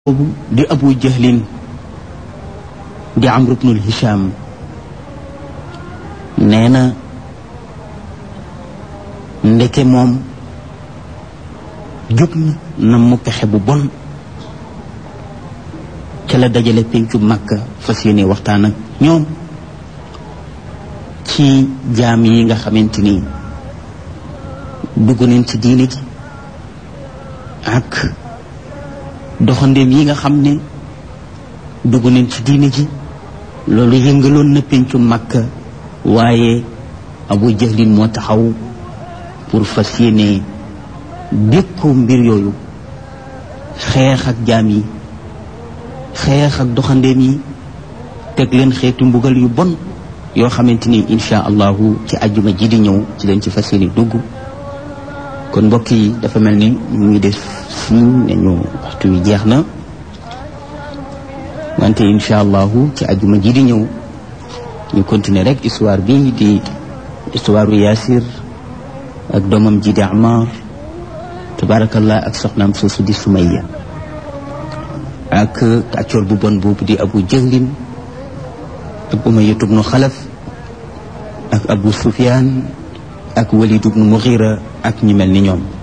boobu di abu jahlin di amr ibnul hisham nee na ndeke moom jóg na na mu pexe bu bon ca la dajale pencu màkka fas yéene waxtaan ak ñoom ci jaam yi nga xamante ni dugg nañ ci diine ji ak doxandeem yi nga xam ne dugg nañ ci diine ji loolu yëngaloon na pencu màkka waaye abu jahlin moo taxaw pour fas yéene dékku mbir yooyu xeex ak jaam yi xeex ak doxandeem yi teg leen xeetu mbugal yu bon yoo xamante ni insha allahu ci àjjuma ji di ñëw ci leen ci fas yéene dugg kon mbokk yi dafa mel ni ñu ngi def siñ ne ñu waxtu wi jeex na wante insha allahu ci àjjuma ji di ñëw ñu continuer rek histoire bi di histoire u Yaasir ak doomam ji di Amar tabarakallah ak soxnaam soosu di Sumayya ak kàccoor bu bon boobu di Abu Jahlin ak Umayya ibnu Xalaf ak Abu Sufyaan ak Walid ibnu Mughira ak ñi mel ni ñoom